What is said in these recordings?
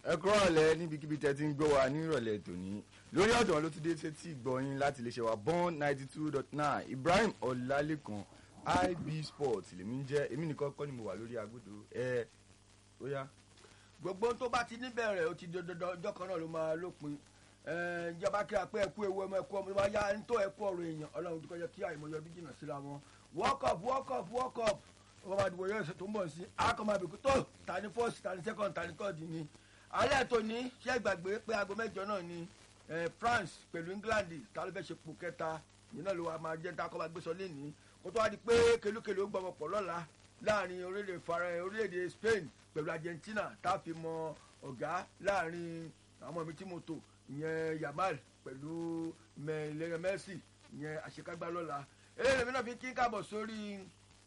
ẹ kúrò ọ̀lẹ́ níbikíbi tẹ́ ti ń gbọ́ wa ní ìrọ̀lẹ́ tòní lórí ọ̀dọ̀ ló ti dé sétí ìgbọ̀yìn láti lè ṣe wa bond ninety two dot nine ibrahim ọlálékan ib sports lèmi ń jẹ́ èmi nìkan kọ́ ni mo wà lórí agbódo ẹ ó yá. gbogbo tó bá ti níbẹ̀rẹ̀ ó ti di dandan ọjọ́ kan náà ló máa lópin Ẹ, ìjọba kí a pé ẹkú ewu ọmọ ẹkú ọmọ ìwà ya ń tó ẹkú ọ̀rọ̀ èèyàn ọlọ́run tó kọjá kí àìmọye ọdún jìnnà síra wọn world cup world cup world cup ọmọ máa dìbò yóò ṣe tó ń bọ̀ sí akọ̀mọ̀ àbíkú tó tani first tani second tani third ni alẹ́ tó ní ṣé ìgbàgbé pé aago mẹ́jọ náà ni ẹ, France pẹ̀lú England ta ló fẹ́ ṣe pò kẹta yìí náà ló wà máa jẹ́ takọ́ máa gbé sọ lẹ́ni kó tó wá di pé kelúkelu ó gbọmọ pọ̀ lọ́la láàrin orílẹ̀-èdè fara orílẹ̀-èdè Spain pẹ̀lú Argentina tá a fi mọ ọ̀gá láàrin àwọn mi tí mo tò ìyẹn Yamal pẹ̀lú mẹ́lẹ́rẹ́ Messi ìyẹn àṣekágbá lọ́la eléyìí mi náà fi kí káàbọ̀ sórí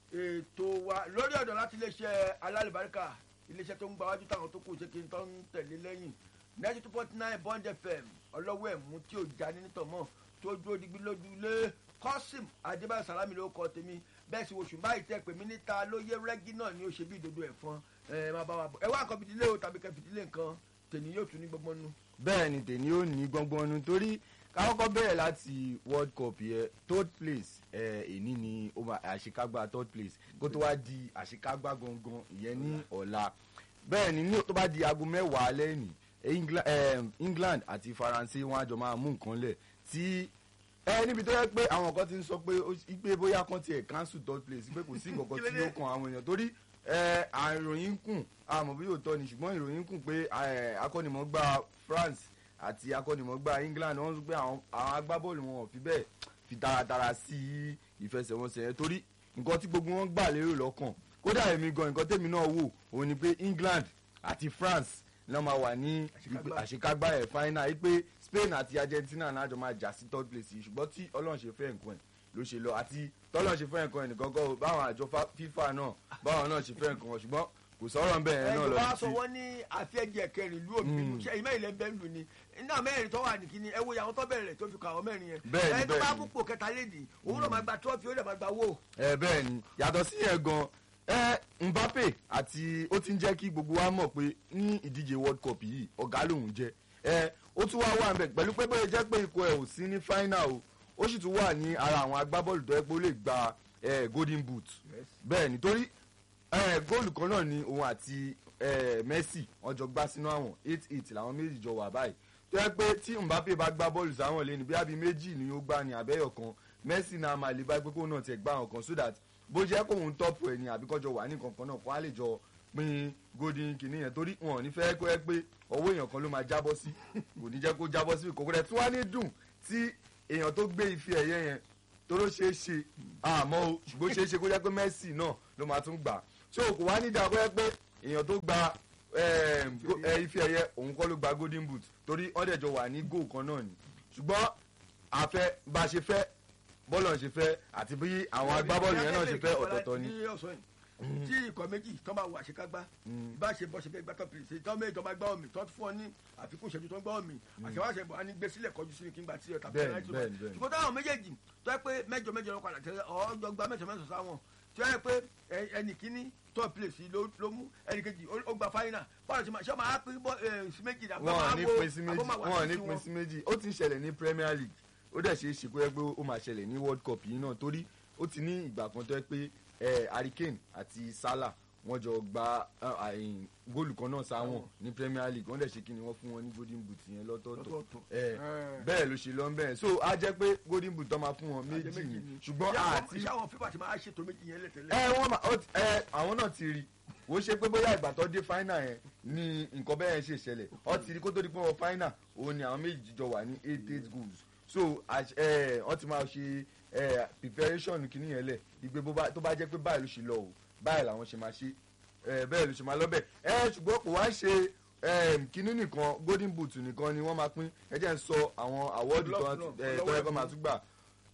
ètò wa lórí ọ̀dọ̀ láti iléeṣẹ́ alálùbáríkà iléeṣẹ́ tó ń gba wájú táwọn tó kù ṣé kí n tó ń tẹ̀lé lẹ́yìn ninety two point nine bond fm ọlọ́wọ́ ẹ̀mú tí ò já ní nítọ̀mọ́ tó dúró digbí lójú lé kọ́sìm adébáyọ̀ sàlámì ló kọ́ tèmi bẹ́ẹ̀ sì oṣù báyìí tẹ́ pé mi níta ló yé rẹ́gí náà ni ó ṣe bí ìdodo ẹ̀fọn ẹ̀ máa bá wa bọ̀ ẹ wá nǹkan fìdílé o tàbí kẹ́ fìdílé nǹkan tèmi yóò tún ní gbọ́ngbọ́n nu. bẹ́ẹ̀ ni tèmi ó ní gbọ́ngbọ́n nu torí kákọ́kọ́ bẹ̀rẹ̀ láti world cup yẹn third place ẹ̀ èní ni ó máa àṣekágbá third place kó tó wá di àṣekágbá gangan ìyẹn ní ọ̀la bẹ́ẹ̀ ni ní tó bá di aago mẹ́wàá lẹ́yìn England, eh, England àti Faransé wọn àjọ máa mú nǹkan lẹ̀ tí ẹ níbi tó yẹ pé àwọn kan ti ń sọ pé ó pé bóyá kan tiẹ̀ cancel third place pé kò sí nǹkan kan tí ó kan àwọn èèyàn torí ẹ àìròyìn kùn àmọ́ bí yóò tọ́ ni ṣùgbọ́n ìròyìn kùn pé ẹ, akọ́nimọ̀ọ́gbá France àti akọ́nimọ̀ọ́gbá England wọ́n sọ pé àwọn àwọn agbábọ́ọ̀lù wọn ò fi bẹ́ẹ̀ fi taratara sí ìfẹsẹ̀wọnsẹ̀ yẹn torí nǹkan tí gbogbo wọn gbà lérò lọ́kàn kódà èmi gan nǹkan tèmi náà wò òun ni pé England àti France náà máa wà ní Àṣekágbá. àṣekágbá ẹ̀ final yìí pé Spain àti Argentina náà jọ máa jà sí third place yìí ṣùgbọ́n tí Ọlọ́run ṣe fẹ́ nǹkan ẹ̀ ló ṣe lọ àti tọ́lọ́run ṣe fẹ́ nǹkan ẹ̀ nìkan kọ́ báwọn àjọ fa- FIFA náà báwọn náà ṣe fẹ́ nǹkan wọn ṣùgbọ́n kò sọ̀rọ̀ ń bẹ̀ yẹn náà ẹjọ lọ wa sọ títí. wọn ní àfẹ́jẹ̀ kẹrin ìlú òbínú ṣe ìmọ̀ ilẹ̀ bẹ́ẹ̀ lù ní iná mẹ́rin tó wà ní kíní ẹ wo àwọn tó bẹ̀rẹ̀ tó fi kọ àwọn mẹ́rin yẹn Bẹ́ẹ̀ni, ẹni tó bá bẹ́ẹ̀ni. púpọ̀ kẹta lédi òun náà máa gba trọ́fì ó lè máa gba wó. ẹ bẹ́ẹ̀ ni yàtọ̀ sí yẹn gan ẹ Mbappe àti ó ti ń jẹ́ kí gbogbo wa mọ̀ pé ní ìdíje World Cup yìí ọ̀gá lòun jẹ́ ẹ ó tún wá wà ń bẹ̀ pẹ̀lú pé bóyá jẹ́ pé ikọ̀ ẹ̀ ò sí ní final o ó sì tún wà ní ara àwọn agbábọ́ọ̀lù tó yẹ pé ó lè gba ẹ, golden boot bẹ́ẹ̀ nítorí ẹ, góòlù kan náà ni òun àti ẹ, Messi wọ́n jọ gbá sínú àwọn eight eight làwọn méjì jọ wà báyìí tó yẹ pé tí Mbappe bá gbá bọ́ọ̀lù sáwọn lẹ́nu bí abi méjì ni ó gbá ní abẹ́yọ̀ kan Messi náà máa lè bá pé kóun náà tiẹ̀ gbá àwọn kan so that bó jẹ́ kóun tọ́pù ẹ̀ ní àbíkọ́jọ wà ní kankan náà kó á lè jọ pín golden kìíní yẹn torí wọn ò ní fẹ́ kó ẹ pé ọwọ́ èèyàn kan ló máa jábọ́ sí kò ní jẹ́ kó jábọ́ sí kòkòrò ẹ̀ tí wọ́n á ní dùn tí èèyàn tó gbé ife ẹ̀yẹ yẹn tó ló ṣeé ṣe àmọ́ o ṣùgbọ́n ó ṣeé ṣe kó jẹ́ pé Messi náà ló máa tún gbà so kò wá nídàá kó jẹ́ pé èèyàn tó gba em, go- eh, ife ẹ̀yẹ òun kọ́ ló gba golden boot torí ọ̀dẹ̀jọ wà ní goal kan náà ni ṣùgbọ́n àfẹ́ bá a ṣe fẹ́ bọ́ọ̀lù ọ̀hún ṣe fẹ́ àti bí àwọn agbábọ́ọ̀lù yẹn náà ṣe fẹ́ ọ̀tọ̀ọ̀tọ̀ ni. ní ọ̀sán yìí tí ikọ̀ méjì tó máa wọ àṣekágbá Mm. bá ṣe bọ́ ṣe fẹ́ gbá tó pèsè tó méjì tó máa gbá omi tó fún ọ ní àfikún ìṣẹ́jú tó ń gbá omi àṣewáṣe bọ̀ á ní gbé sílẹ̀ kọjú sí ní kí n gbà tí ọ̀tà Bẹ́ẹ̀ni, penalty bẹ́ẹ̀ni, wọ̀. bẹ́ẹ̀ni. ṣùgbọ́n táwọn méjèèjì tó yẹ pé mẹ́jọ mẹ́jọ ló padà tẹ́lẹ̀ ọ̀ọ́dọ̀ gba mẹ́sàn mẹ́sàn sáwọn tó yẹ pé ẹ- ẹnì kíní tó pèsè ló ló mú ẹnì kejì ó ó gba fáínà bọ́ọ̀lù ṣe máa ṣe máa pín bọ́ ẹ, sí méjì dà wọn ò ní pín sí méjì wọn ò ní pín sí méjì ó ti ń ṣẹlẹ̀ ní Premier League ó dẹ̀ ṣe é ṣe kó yẹ pé ó máa ṣẹlẹ̀ ní World Cup yìí náà torí ó ti ní ìgbà kan tó yẹ pé eh, Harry Kane àti Salah wọ́n jọ gba eh, àyìn góòlù kan náà sáwọn ní Premier League wọ́n dẹ̀ ṣe kí ni wọ́n fún wọn ní golden boot yẹn lọ́tọ̀ọ̀tọ̀ Lọ́tọ̀ọ̀tọ̀. Eh, Eh. bẹ́ẹ̀ ló ṣe lọ ń bẹ́ẹ̀ so á jẹ́ pé golden boot tó máa fún wọn méjì ni ṣùgbọ́n àti iṣẹ́ àwọn fífà ti máa ṣètò méjì yẹn lẹ́tẹ̀lẹ́ ẹ wọn ma ó ti- ẹ àwọn náà ti rí wò ó ṣe pé bóyá ìgbà tó dé fáínà yẹn ni nǹkan bẹ́ẹ̀ ṣe ṣẹlẹ̀ ọ ti rí kó tó di pé wọn fáínà òun ni àwọn méjì jọ wà ní eight eight goals so àṣ- ẹ wọ́n ti máa ṣe ẹ preparation kìíní yẹn lẹ̀ ìgbé bó bá- tó bá jẹ́ pé báyìí ló ṣe lọ o báyìí làwọn ṣe máa ṣe ẹ bẹ́ẹ̀ ló ṣe máa lọ bẹ́ẹ̀ ẹ ṣùgbọ́n kò wá ṣe ẹ kìíní nìkan golden boot nìkan ni wọ́n máa pín ẹ jẹ́ ń sọ àwọn awọ́ọ̀dù tó Glove náà, ẹ, tó lọ́wọ́ yẹ kó ẹ̀fún. máa tún gbà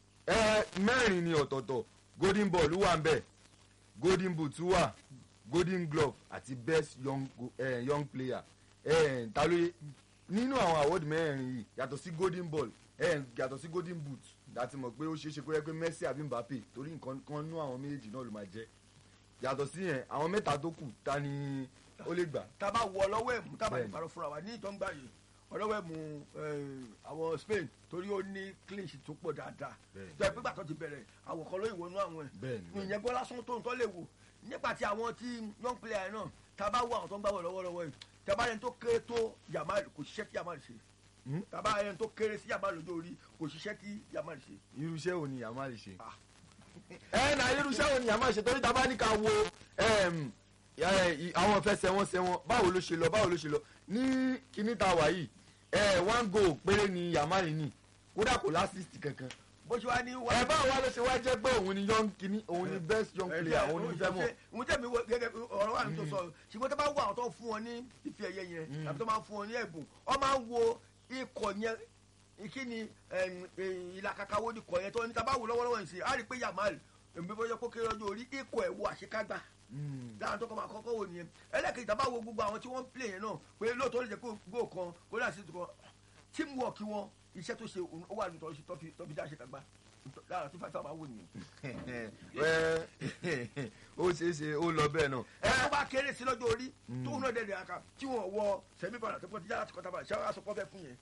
ẹ mẹ́rin ni ọ̀tọ̀ọ̀tọ̀ golden ball wà ń bẹ̀ golden boot wà golden glove àti best young, go- eh, young player eh, ta ló yẹ nínú àwọn award mẹ́rin yìí yàtọ̀ sí golden ball eh, yàtọ̀ sí golden boot láti mọ̀ pé ó ṣeé ṣe kó yẹ pé Messi àbí Mbappe torí nǹkan kan nú àwọn méjèèjì náà ló máa jẹ́ yàtọ̀ sí yẹn àwọn mẹ́ta tó kù ta ni ó lè gbà. tá a bá wọ ọlọ́wọ́ ẹ̀mú tá a bá lè Bẹ́ẹ̀ni. parọ́ fúnra wa ní ìtọ́ ń gbà yìí ọlọ́wọ́ ẹ̀mú eh, àwọn Spain torí ó ní clean sheet tó pọ̀ dáadáa Bẹ́ẹ̀ni. tó ẹ pé gbàtọ́ ti bẹ̀rẹ̀ àwọn kan ló ìwọnú àwọn ẹ̀ Bẹ́ẹ̀ni, bẹ́ẹ̀ni. ìyẹn gbọ́ lásán tó ń tọ́ lè wò nípa ti àwọn tí young player náà tá a bá wọ àwọn tó ń gbà wọ̀ lọ́wọ́lọ́wọ́ yìí tá a bá yẹn tó kéré tó Yamal kò ṣiṣẹ́ tí Yamal ṣe Hmm? tá a bá yẹn tó kéré sí Yamal lójó orí kò ṣiṣẹ́ tí Yamal ṣe. irúṣẹ́ wo ni Yamal ṣe. Ah. ẹ na irúṣẹ́ wo ni Yamal ṣe torí ta bá ní ká wo em, ẹ, i- àwọn ìfẹsẹ̀wọnsẹ̀ wọn báwo ló ṣe lọ báwo ló ṣe lọ ní kíní ta wà yìí ẹ one goal péré ni Yamal ní kódà kò lásìsì kankan bó ṣe wá ní wá. ẹ báwo wá ló ṣe wá jẹ́ pé òun ni young kíní òun ni best young player òun ni fẹ́ mọ̀. mo jẹ́ mi wo gẹ́gẹ́ bí ọ̀rọ̀ wa ní tó sọ ṣùgbọ́n tó bá wo àwọn tó ń fún wọn ní ife ẹ̀yẹ yẹn tàbí tó máa ń fún wọn ní ẹ̀bùn ọ máa ń wo ikọ̀ yẹn kí ni ìlàkàkàwọ́ ní ikọ̀ yẹn tó ní tá a bá wò lọ́wọ́lọ́wọ́ yìí sí i á rí i pé Yamal èmi bó yẹ kó kéré ọjọ́ orí ikọ̀ ẹ̀ wo àṣekágbá Mm. láwọn tó kọ́ máa kọ́kọ́ wò nìyẹn ẹlẹ́kejì tá a bá wo gbogbo àwọn tí wọ́n ń play yẹn náà pé lóòótọ́ lè jẹ́ kó gò kan kó dà sí kan teamwork wọn iṣẹ́ tó ṣe ó wà lóòótọ́ tó fi tó fi dá àṣekágbá lára tó fà tá a máa wò nìyẹn. Ẹ, ó ṣeé ṣe ó lọ bẹ́ẹ̀ náà. ẹ tó bá kéré sí lọ́jọ́ orí tó ń náà dẹ̀dẹ̀ àká tí wọ́n wọ sẹ́mi padà tó pọ̀ tí yàrá ti kọ́ta bá ṣé wàá sọ pọ́ fẹ́ fún yẹn.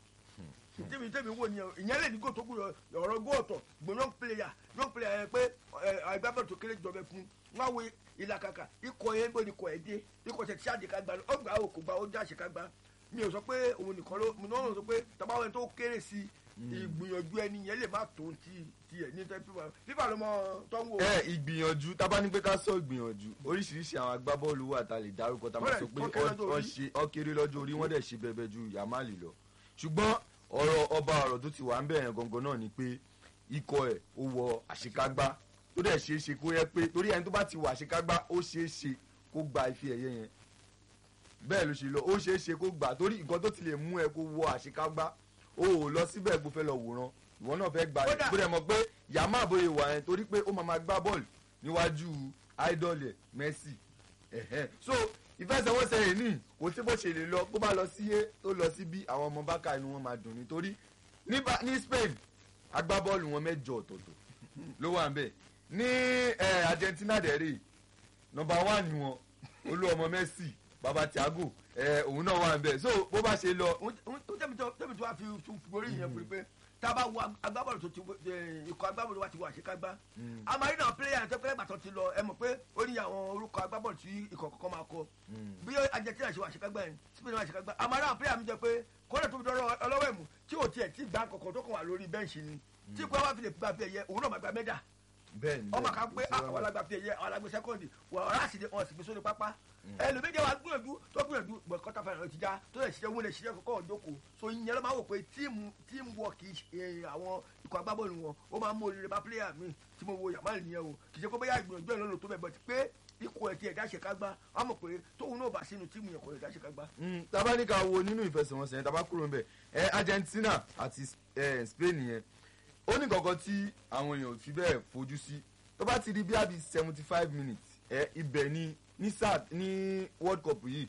tèmi tèmi wò ni ìyẹn lè ní gò tó kú ọ̀rọ̀ gò ọ̀tọ̀ gbọ́n young player young player yẹn pé agbábọ́ọ̀lù tó kéré jọbẹ fún wọn wo ìlàkàkà ikọ̀ yẹn gbọ́n ikọ̀ ẹ̀ dé ikọ̀ tẹ̀ tí àdé ká gbà ó gbà ó kò gbà ó já ṣe ká gbà mi ò sọ pé òun nìkan ló mi náà sọ pé tabawọn tó kéré sí ìgbìyànjú ẹni yẹn lè má tó ti tiẹ̀ ní tẹ́ fífa fífa ló mọ tó ń wò. ẹ ìgbìyànjú tábà ní pé ká sọ ìgbìyànjú oríṣiríṣi àwọn agbábọ́ọ̀lù wà tá a lè dárúkọ tá a máa sọ pé Bẹ́ẹ̀, ọkéré lọ́jọ́ ọ orí. ṣe ọkéré lọ́jọ́ orí wọ́n dẹ̀ ṣe bẹ̀bẹ̀ ju Yamal lọ ṣùgbọ́n ọ̀rọ̀ ọba ọ̀rọ̀ tó ti wà ń bẹ̀rẹ̀ gangan náà ni pé ikọ̀ ẹ̀ ó wọ àṣekágbá tó dẹ̀ ṣeé ṣe kó yẹ pé torí ẹni tó bá ti wọ àṣekágbá ó ṣeé ṣe kó gba ife ẹ̀yẹ yẹn bẹ́ẹ̀ ló ṣe lọ ó ṣeé ṣe kó gbà torí nǹkan tó ti lè mú ẹ kó wọ àṣekágbá o ò lọ síbẹ̀ kó fẹ́ lọ wòran ìwọ náà fẹ́ gbà Kódà- bó dẹ̀ mọ̀ pé Yamal bóyá wà yẹn torí pé ó máa ma gbá bọ́ọ̀lù níwájú idol ẹ̀ Messi ẹ̀hẹ́n. so ìfẹsẹ̀wọnsẹ̀ yìí ní kò sí bó ṣe lè lọ bó bá lọ sí A tó lọ sí B àwọn ọmọ bákà inú wọn máa dùn nítorí ní Ba- ní Spain agbábọ́ọ̀lù wọn mẹ́jọ ọ̀tọ̀ọ̀tọ̀ ló wà ń bẹ̀ ní eh, Argentina dẹ̀ rè nọmba one ni wọn olú ọmọ Messi baba Thiago eh, òun náà wà ń bẹ̀ so bó bá ṣe lọ tó tẹ́mi tó tẹ́mi tó wá fi tún forí yẹn pé pé tá a bá wo agbábọ́ọ̀lù tó ti wo- ẹ, ikọ̀ agbábọ́ọ̀lù wa ti wọ àṣekágbá a máa rí náà pílẹ̀yà yẹn tó pẹ́ gbàtọ́ ti lọ ẹ mọ̀ pé ó ní àwọn orúkọ agbábọ́ọ̀lù tí ikọ̀ kọ̀ọ̀kan máa kọ bí Argentina ṣe wọ àṣekágbá yẹn Spain wọ àṣekágbá a máa rí àwọn pílẹ̀yà mi jẹ pé kọ́lẹ̀ tó fi dọ́rọ̀ ọlọ́wọ́ ẹ̀mú tí ò tiẹ̀ tí gbà kọ̀ọ̀kan tó kàn wà lórí bẹ́ǹṣì ni tí ikọ̀ wa fi lè gba fi ẹ̀yẹ òun náà máa gba mẹ́dà bẹ́ẹ̀ ni ọmọ bẹ́ẹ̀ kan ni, pé kò sí àwọn wàhálà. alágbà fi ẹ̀yẹ àwọn alágbè sẹ́kọ̀ndì wọ̀ ọ̀rá sì ni wọ́n sì fi sórí pápá ẹlòmídìí wa gbìyànjú tó gbìyànjú bọ̀ kọ́tà fún ẹ̀rọ ti já tó lè ṣiṣẹ́ wọlé ṣiṣẹ́ kọ́kọ́ ọ̀dọ́kọ̀ so ìyẹn ló máa wò pé tíìmù tíìmù wọ̀ kì í ṣe àwọn ikọ̀ agbábọ́ọ̀lù wọn ó máa ń mú oríire bá pílẹ̀yà mi tí mo wo Yamal nìyẹn o kì í ṣe pé bóyá ìgbìyànjú ẹ̀ lọ́nà tó bẹ̀ bọ̀t pé ikọ̀ ẹ̀ tí ẹ̀dá ṣe ká gbá wọ́n mọ̀ pé tóun náà bá sínú tíìmù yẹn kò ẹ̀dá ṣe ká gbá. Mm, tá bá ní ká wo nínú ìfẹsẹ̀wọnsẹ̀ yẹn tá bá kúrò ńbẹ̀ ẹ Argentina àti eh, Spain yẹn ó ní kankan tí àwọn èèyàn ò fi bẹ́ẹ̀ fojú sí tó bá ti di bí àbí seventy five minutes ẹ ibẹ̀ ni ní sáà ní World Cup yìí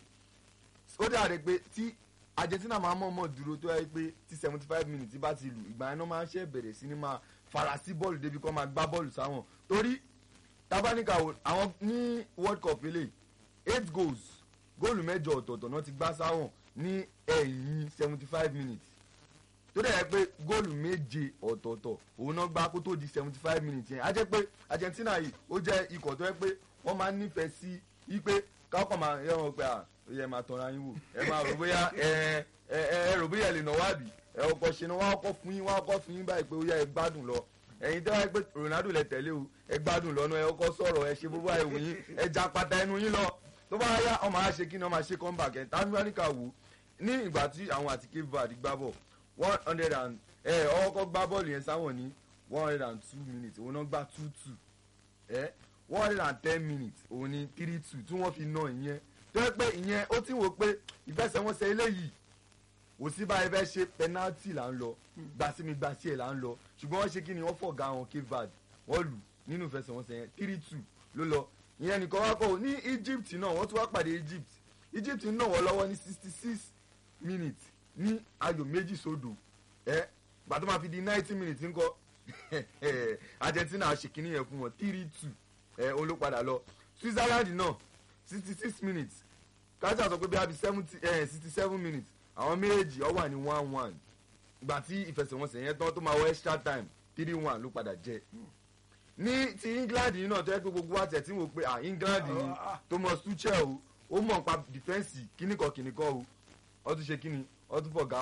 ó dàrẹ́ pé tí Argentina máa mọ̀ọ́mọ̀ dúró tó yẹ pé tí seventy five minutes bá ti lù ìgbà yẹn náà máa ń ṣe bẹ̀rẹ̀ sí ni máa fara sí bọ́ọ̀lù débi kó máa gbá bọ́ọ̀lù sáwọn torí tábánikà wò àwọn ní World Cup eléyìí eight goals góòlù mẹ́jọ ọ̀tọ̀ọ̀tọ̀ náà ti gbá sáwọn ní ẹ̀yìn seventy five minutes tó dẹ̀ yẹ pé góòlù méje ọ̀tọ̀ọ̀tọ̀ òun náà gbá kó tó di seventy five minutes yẹn á jẹ́ pé Argentina yìí ó jẹ́ ikọ̀ tó yẹ pé wọ́n máa ń nífẹ̀ẹ́ sí i pé káwọn máa yẹ wọn pé à ó yẹ máa tọ́ra yín wò ẹ máa rò bóyá ẹ ẹ ẹ rò bóyá ẹ lè nà wá bì ẹ ọkọ̀ ṣe ni wọ́n á kọ́ fún yín wọ́n á kọ́ fún yín báyìí pé ó yẹ ẹ gbádùn lọ ẹ̀yin tẹ́ wáyé pé Ronaldo lẹ tẹ̀lé o ẹ gbádùn lọ́nà ẹ ọkọ̀ sọ̀rọ̀ ẹ ṣe gbogbo àìwò yín ẹ já pata ẹnu yín lọ tó bá yá ọmọ á ṣe kí ni ọmọ á ṣe comeback ẹ̀ tábíwáníkà wò ní ìgbà tí àwọn àti Cape Verde gbá bọ̀ one hundred and ẹ ọkọ̀ gbá bọ́ọ̀lù yẹn sáwọn ní one hundred and two minutes òun náà gbá two two ẹ one hundred and ten minutes òun ní three two tí wọ́n fi ná ìyẹn tó yẹ pé ìyẹn ó ti wò pé ìfẹsẹ̀wọnsẹ̀ eléyìí kò sí báyìí fẹ́ ṣe penalty là ń lọ gbàsími gbàsí ẹ̀ là ń lọ ṣùgbọ́n wọ́n ṣe kí ni wọ́n fọ̀gá wọn Cape Verde wọ́n lù nínú ìfẹsẹ̀wọnsẹ̀ yẹn three two ló lọ ìyẹn nìkan wá kọ́ ní Egypt náà wọ́n tún wá pàdé Egypt Egypt ń náà wọ́n lọ́wọ́ ní sixty six minutes ní ayò méjì sódò ẹ gbàtọ́ máa fi di ninety minutes ńkọ́ Argentina ṣèkínní yẹn fún wọn three two ẹ olópadà lọ Switzerland náà sixty six minutes kájà sọ pé bí a bí seventy sixty seven minutes àwọn méjèèjì ọ wà ní one one ìgbà tí ìfẹsẹ̀wọnsẹ̀ yẹn tán tó máa wọ extra time three one ló padà jẹ ní ti England yìí náà tó yẹ pé gbogbo wa tẹ̀ tí wò pé ah England ni Thomas Tuchel o ó mọ̀ nípa dìfẹ́ǹsì kíníkan kíníkan o ó tún ṣe kíni ó tún fọ̀gá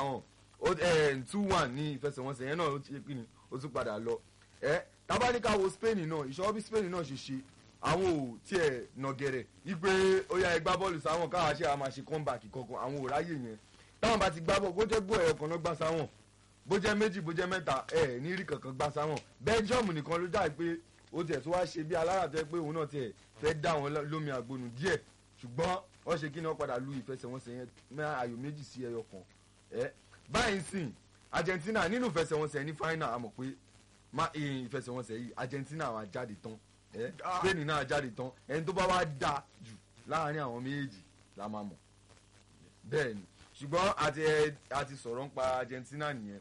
hàn two one ní ìfẹsẹ̀wọnsẹ̀ yẹn náà ó ṣe kíni ó tún padà lọ ẹ tábàdíkà wo Spain náà ìṣọwọ́ bí Spain náà ṣe ṣe àwọn ò tiẹ̀ nàgẹ̀rẹ̀ wípé ó yá ẹgbá bọ́ọ̀lù sáwọn káwa ṣe àmà ṣe comeback kankan àwọn ò ráyè yẹn táwọn bá ti gbá bọ́ọ̀lù bó jẹ́ gbọ́ ẹ̀yọ̀ kan náà gbá sáwọn bó jẹ́ méjì bó jẹ́ mẹ́ta ẹ̀ ní rí kankan gbá sáwọn Belgium nìkan ló dà pé ó tiẹ̀ tó wá ṣe bí alára tó yẹ pé òun náà tiẹ̀ fẹ́ dá wọn lómi àgbọnù díẹ̀ ṣùgbọ́n wọ́n ṣe kí ni wọ́n padà lu ìfẹsẹ̀wọnsẹ̀ yẹn mẹ́ ayò méjì sí ẹyọ kan ẹ̀ báyìí sìn Argentina nínú ìfẹsẹ̀wọnsẹ̀ ní final àmọ̀ pé ìfẹsẹ̀wọnsẹ̀ yìí Argentina wá jáde tán ẹ spain náà jáde tán ẹni tó bá wá da jù láàrin àwọn méjèèjì la máa mọ̀ bẹ́ẹ̀ ni ṣùgbọ́n àti ẹ àti sọ̀rọ̀ nípa argentina nìyẹn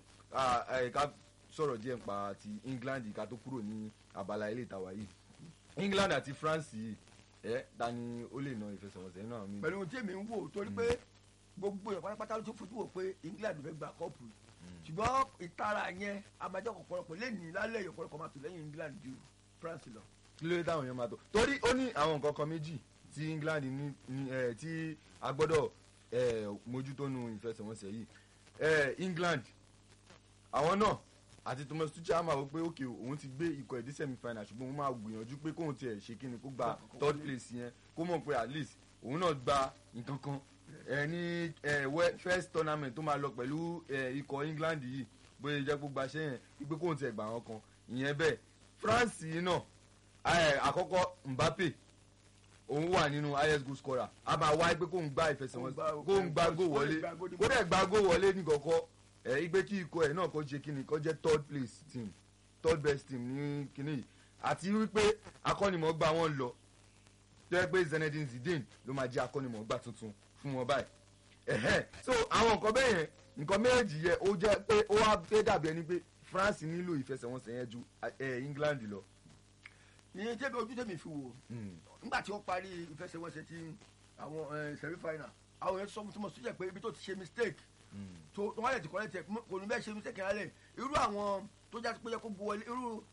ká sọ̀rọ̀ díẹ̀ nípa ti england ká tó kúrò ní abala ilé ìtawà yìí england àti france yìí ẹ ta ni ó lè na ìfẹsẹ̀wọnsẹ̀ náà mi. pẹ̀lú ohun tí èmi ń wò torí pé gbogbo ẹ̀ pátápátá ló tún fojú wò pé england fẹ́ gba kọ́ọ̀pù ṣùgbọ́n ìtara yẹn amájọ́ ọ̀pọ̀lọpọ̀ lẹ́yìn lálẹ́ ọ̀pọ̀lọpọ̀ máa tò lẹ́yìn england ju france lọ kí ló dé táwọn èèyàn máa tó torí ó ní àwọn nǹkan kan méjì tí England ní ní ẹ tí a gbọ́dọ̀ ẹ mójútó nu ìfẹsẹ̀wọnsẹ̀ yìí ẹ England àwọn náà àti Thomas Tuchel máa wọ pé òkè òun ti gbé ikọ̀ ẹ̀dí semi final ṣùgbọ́n òun máa gbìyànjú pé kóun tiẹ̀ ṣe kí ni kó gba third place yẹn kó mọ̀ pé at least òun náà gba nǹkan kan ẹ ní ẹ first tournament tó máa lọ pẹ̀lú ẹ ikọ̀ England yìí bóyá jẹ́ kó gbaṣẹ́ yẹn wípé kóun tiẹ̀ gbà wọn kan ìyẹn bẹ́ẹ̀ France yìí náà àkọ́kọ́ Mbappe òun wà nínú highest goal scorer a máa wáyé pé kóun gba ìfẹsẹ̀wọnsẹ̀ kóun gba goal wọlé kó dẹ̀ gba goal wọlé ní kọ̀kọ́ ẹ̀ igbe kí ikọ̀ ẹ̀ náà kó ṣe kíni kó jẹ́ third place team third best team ní kíní yìí àti wípé akọ́nimọ̀ọ́gbà wọn lọ tó yẹ pé Zinedine Zidane ló máa jẹ́ akọ́nimọ̀ọ́gbà tuntun fún wọn báyìí ẹ̀hẹ́ so àwọn nǹkan bẹ́ẹ̀ yẹn nǹkan méjì yẹ ó jẹ́ pé ó wá fẹ́ dàbí ẹni pé France nílò ìfẹsẹ̀wọnsẹ̀ yẹn ju England lọ ìyẹn jẹ́ bí ojú tèmi fi wò nígbà tí wọ́n parí ìfẹsẹ̀wọnsẹ̀ ti àwọn semi final àwọn yẹn sọ fún tọmọ sójà pé ibi tó ti ṣe mistake tó wọ́n lè ti kọ́lẹ́ tẹ̀ kò ní bẹ́ẹ̀ ṣe mistake yẹn lẹ̀ irú àwọn tó já pé yẹ kó bu wọlé irú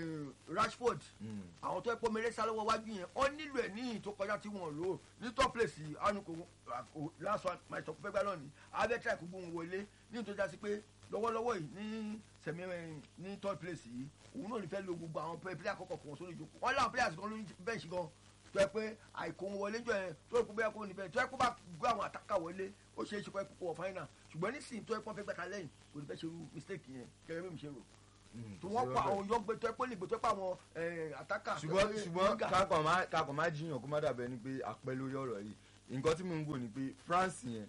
Rashford àwọn tó yẹ kó mẹrẹ sálọ́wọ́ wájú yẹn wọ́n nílò ẹ̀ ní tó kọjá tí wọ́n lò ó ní top place àánú kò last one my top fẹ́ gbá náà ni abẹ́tẹ̀ kò gbóhùn wọlé ní tó já sí pé lọ́wọ́lọ́wọ́ yìí ní sẹ̀mí ní third place yìí òun náà ní fẹ́ lo gbogbo àwọn pẹ́ẹ́pẹ́ẹ́ àkọ́kọ́ kan sórí ìjókòó wọ́n láwọn players kan lórí bẹ́ẹ̀sì gan tó yẹ pé àìkó wọlé jọ yẹn tó yẹ kó bẹ́ẹ̀ kó níbẹ̀ tó yẹ kó bá gbé àwọn àtàkà wọlé ó ṣeé ṣe kó yẹ kó wọ final ṣùgbọ́n nísìnyí tó yẹ kó fẹ́ gbàtà lẹ́yìn kò ní fẹ́ ṣe irú mistake yẹn kẹrẹ mímu ṣe rò tó wọ́n pa àwọn yọ̀gbẹ́ tó yẹ kó lè gbé tó yẹ pa àwọn àtàkà ṣùgbọ́n ṣùgbọ́n kakọ̀ má jiyàn kó má dàbẹ̀ ni pé àpẹ lórí ọ̀rọ̀ yìí nǹkan tí mo ń wò ni pé France yẹn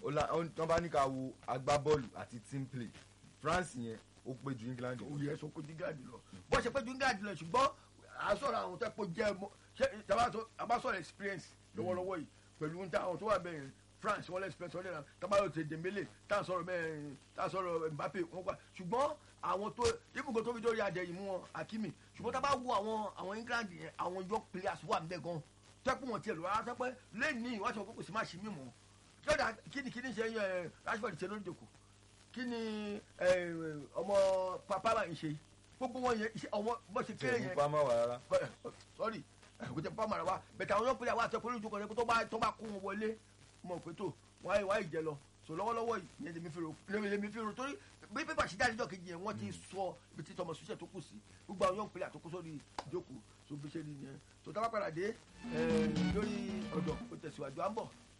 tán bá ní ká wo agbábọ́ọ̀lù àti team play France yẹn ó pé ju England lọ. òye ẹ̀sọ́ kó ju England lọ bó ṣe pé ju England lọ ṣùgbọ́n àsọ̀rọ̀ àwọn tó kó jẹ́ mọ́ ṣé tabasọ̀rọ̀ experience lọ́wọ́lọ́wọ́ yìí pẹ̀lú ní àwọn tó wà bẹ́ẹ̀ France wọ́n lé experience wọ́n lé na tabayọ̀ tẹ Dembele tá a sọ̀rọ̀ mẹ́rin tá a sọ̀rọ̀ Mbappe wọ́n pa ṣùgbọ́n àwọn tó ibùgbé tó fi dórí adẹ̀yìn mú wọn Hakimi ṣùgbọ́n tábà wo àwọn àwọn England yẹn àwọn young players wà nbẹ gan tẹ́kùn wọn tiẹ̀ lọ rárá tẹ́pẹ́ lẹ́ẹ̀ni wọ́n ti wọ́n kókò sí má ṣe mímọ́ kílódà kíni kíni ṣe yẹ Rashford ṣe lórí ìjòkó kí ni ọmọ papa bá ń ṣe gbogbo wọn yẹn ọmọ bó ṣe kéré yẹn tẹ̀wọ́n pamọ́ wà rárá. sorry kò tẹ pamọ́ rẹ wa bẹ̀tẹ̀ àwọn yọ̀pẹ̀lẹ̀ àwọn àtẹ̀kọ́ lójú kan tó bá tó bá kó wọn wọlé mọ̀ pé tó wọ́n ayé wáyé jẹ lọ so lọ́wọ́lọ́wọ́ yìí yẹn lèmi fi rò lèmi fi rò torí bí pépà ṣe jáde jọ́kejì yẹn wọ́n ti sọ ibi tí tọmọ ṣiṣẹ́ tó kù sí gbogbo àwọn yọ̀pẹ̀lẹ̀ àtòkù sórí ìjókòó so bí ṣe rí yẹn so tá bá padà dé lórí ọ̀dọ̀ kò tẹ̀síwájú à ń bọ̀.